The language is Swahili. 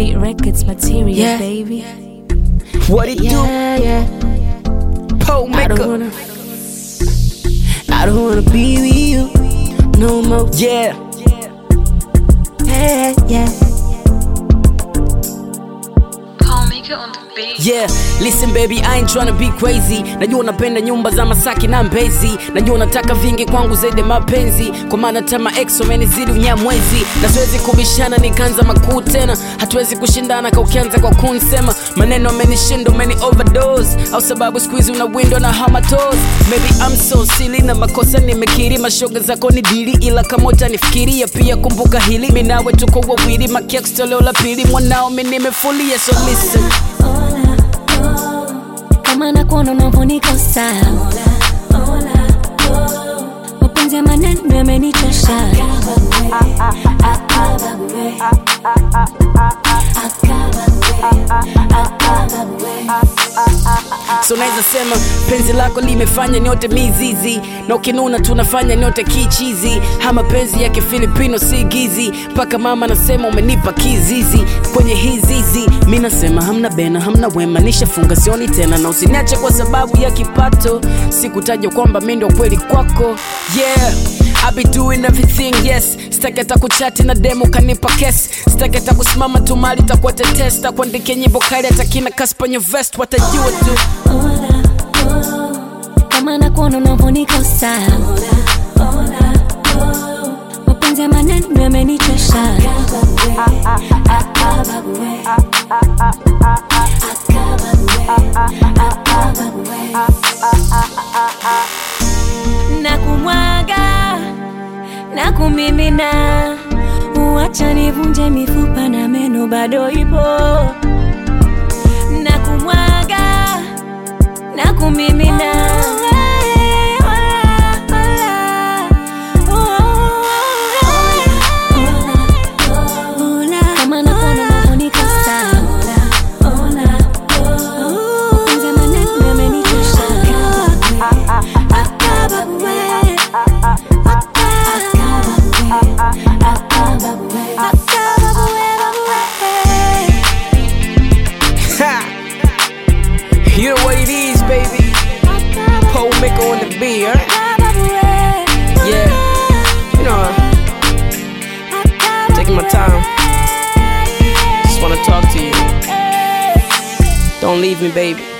Beat Records material, Yeah. baby. What it Yeah, yeah. do? Pole I don't maker. wanna. I don't wanna be with you no more. Yeah. Yeah, yeah. Paul Maker on the beat. Yeah, listen baby, I ain't tryna be crazy. Najua unapenda nyumba za Masaki na Mbezi, najua unataka vingi kwangu zaidi ya mapenzi, kwa maana tama ex wamenizidi unyamwezi, na siwezi kubishana nikaanza makuu tena, hatuwezi kushindana ka ukianza kwa kunsema maneno amenishinda, umeni overdose, au sababu siku hizi una window na hamatos. Maybe I'm so silly na makosa nimekiri, mashoga zako ni dili, ila kama utanifikiria pia kumbuka hili, mimi nawe tuko wawili, makex toleo la pili, mwanao mimi nimefulia, so listen Kama nakuona unavyonikosa mapenzi ya maneno yamenichosha so naweza sema penzi lako limefanya nyote mizizi na ukinuna tunafanya nyote kichizi ha mapenzi ya kifilipino si gizi mpaka mama nasema umenipa kizizi kwenye hizizi mi nasema hamna bena hamna wema nishafunga sioni tena na usiniache kwa sababu ya kipato sikutaja kwamba mi ndo kweli kwako yeah I be doing everything yes sitaki hata kuchati na demo kanipa kes sitaki hata kusimama tu mali takuwa tetesta kuandikia nyimbo kali hata kina kaspanye vest watajua tu kama nakuona unavyonikosa mapenzi ya maneno yamenichosha na kumwaga na kumimina uacha nivunje mifupa na meno bado ipo na kumwaga na kumimina kama nakuona unavyonikosa mapenzi ya maneno yamenichosha Ha! You know what it is, baby. Pole maker on the beat, huh? Yeah. You know, taking my time. Just wanna talk to you. Don't leave me, baby.